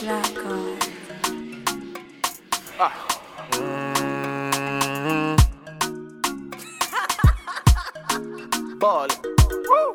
Black God. Ball. Woo.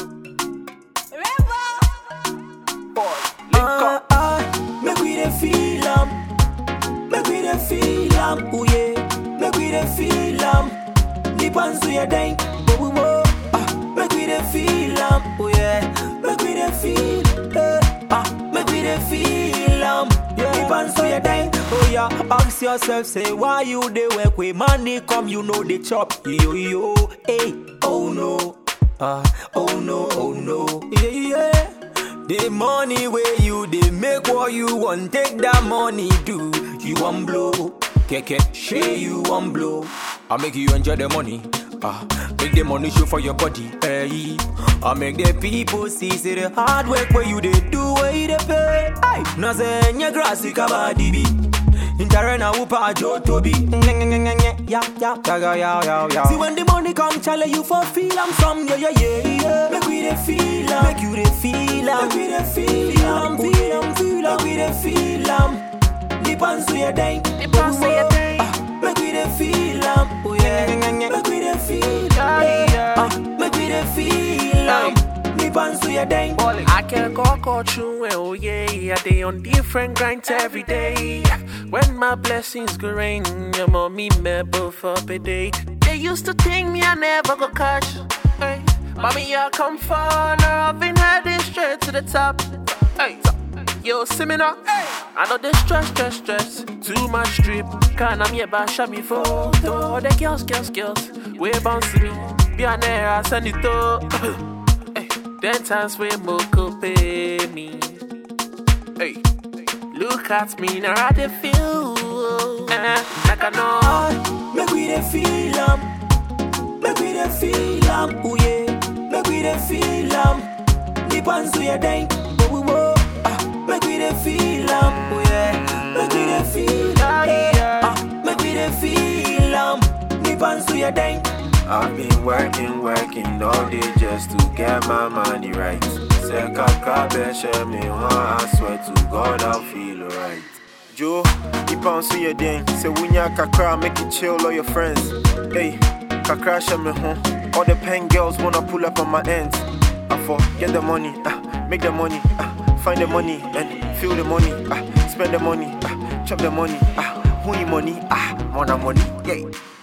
Ball. Link Ah, up. ah, make we dey feel am, make we dey feel am, ooh yeah, make we dey feel am. Deep and so you dang, oh oh oh, ah, make we dey feel am, oh yeah, make we dey feel, eh, ah, make we dey feel am. Deep and so you dang, oh yeah. Ask yourself, say why you dey work with money come, you know they chop, yo yo, hey, oh no, ah, oh no, oh no, yeah yeah. The money where you they make what you want, take that money do. You want blow, keke, share you want blow. I make you enjoy the money. Ah, make the money show for your body. Hey, I make the people see say the hard work where you they do where you they pay. Hey, na say nye grass kabadi bi. Intare na upa jo tobi. Yeah, yeah, yeah, yeah, yeah, yeah, yeah. See when the money come, chale you for feel am some yeah, yeah, yeah, yeah. Make we dey feel am, make you dey feel am, make we dey feel am, feel am, feel am, make we dey feel am. Deep and so you dang, Deep and so you dang. Ah, Make we dey feel am, oh yeah, make we dey feel am, Ah, make we dey feel am. Deep and so you dang. Balling. I can go go through it, oh yeah. I day on different grinds every day. When my blessings go rain, your mommy me both up a day. They used to think me I never go catch. Hey, mommy, I come far, now I've been heading straight to the top. Hey, yo, see me now. Hey, I know this stress, stress, stress. Too much drip. Can I'm here, but show me photo. The girls, girls, girls. Way bounce me. Be an air, I send it to. Hey, then times when Moko pay me. Hey, look at me now, I dey feel. Eh, like I know. Ah, Make we dey feel am, make we dey feel am, ooh yeah, make we dey feel am. Deep and so you dang, oh oh oh, ah, make we dey feel am, ooh yeah, make we dey feel am, eh, ah, make we dey feel am. Deep and so you dang. I've been working, working all day just to get my money right. Say kaka beshe me one, I swear to God I'll feel alright. Joe, keep on see your ding. Say when ya kakra, make it chill all your friends. Hey, kakra show me home. All the pen girls wanna pull up on my ends. I for get the money, ah, make the money, ah, find the money and feel the money, ah, spend the money, ah, chop the money, ah, who you money, ah, more money, yeah.